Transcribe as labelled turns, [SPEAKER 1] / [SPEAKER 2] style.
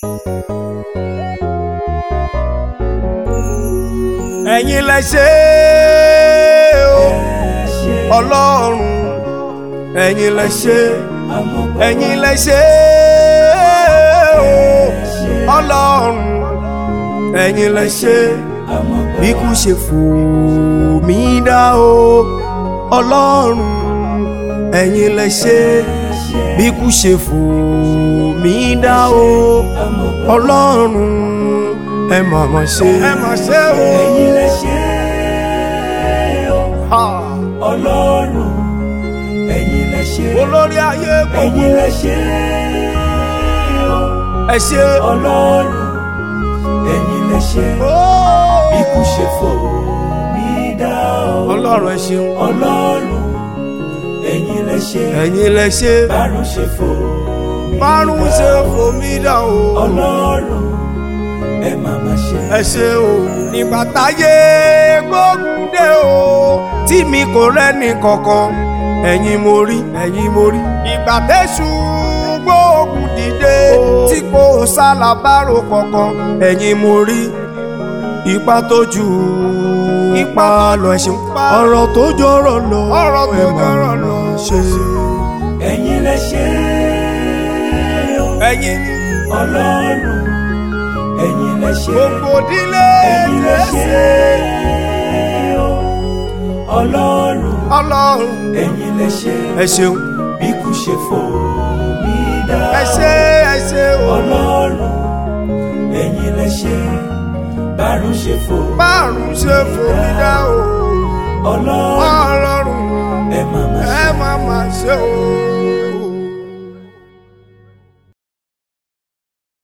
[SPEAKER 1] ẹ̀yin lẹ ṣe o ọlọ́run ẹ̀yin lẹ ṣe ẹ̀yin lẹ ṣe o ọlọ́run ẹ̀yin lẹ ṣe bí kú ṣe fò mí dá o ọlọ́run ẹ̀yin lẹ ṣe bí kú ṣe fò mí dá o ọlọ́run ẹ mà mà ṣe. ẹ mà ṣe o.
[SPEAKER 2] ẹ̀yin lẹ ṣe o ọlọ́run ẹ̀yin lẹ ṣe
[SPEAKER 1] olórí ayé gbogbo
[SPEAKER 2] ẹ̀yin lẹ ṣe o
[SPEAKER 1] ẹ ṣe.
[SPEAKER 2] ọlọ́run ẹ̀yin lẹ ṣe ikú ṣe fò mí dá o
[SPEAKER 1] ọlọ́run ẹ ṣeun.
[SPEAKER 2] ọlọ́run ẹ̀yin lẹ ṣe
[SPEAKER 1] ẹ̀yin lẹ ṣe.
[SPEAKER 2] bárùn ṣe fò mí
[SPEAKER 1] márùn
[SPEAKER 2] dá
[SPEAKER 1] ṣe
[SPEAKER 2] o.
[SPEAKER 1] fomi dá o.
[SPEAKER 2] ọlọ́run ẹ má má ṣe
[SPEAKER 1] ẹ ṣe o. nígbà táyé gbógun dé o tí mi kò rẹ́ni kankan ẹ̀yin mo rí ẹ̀yin mo rí. ìgbà tẹ̀sù gbógun dìde tí kò sálábàárò kankan ẹ̀yin mo rí. ipa tó ju ipa lọ ẹ ṣeun. ọ̀rọ̀ tó jọrọ̀ lọ ọ̀rọ̀ tó jọrọ̀ lọ ṣe.
[SPEAKER 2] ẹ̀yin lẹ ṣe o
[SPEAKER 1] ẹ̀yin
[SPEAKER 2] ọlọ́run ẹ̀yin lẹ ṣe
[SPEAKER 1] gbogbo ìdílé
[SPEAKER 2] ẹ̀yin lẹ ṣe o ọlọ́run
[SPEAKER 1] ọlọ́run
[SPEAKER 2] ẹ̀yin lẹ ṣe
[SPEAKER 1] ẹ ṣeun.
[SPEAKER 2] bí kú ṣe fò mí dá
[SPEAKER 1] ẹ ṣe ẹ ṣe o.
[SPEAKER 2] ọlọ́run ẹ̀yin lẹ ṣe bárùn ṣe fò
[SPEAKER 1] márùn ṣe fomi dá o.
[SPEAKER 2] ọlọ́run
[SPEAKER 1] ọlọ́run
[SPEAKER 2] ẹ má má ṣe
[SPEAKER 1] ẹ má má ṣe o.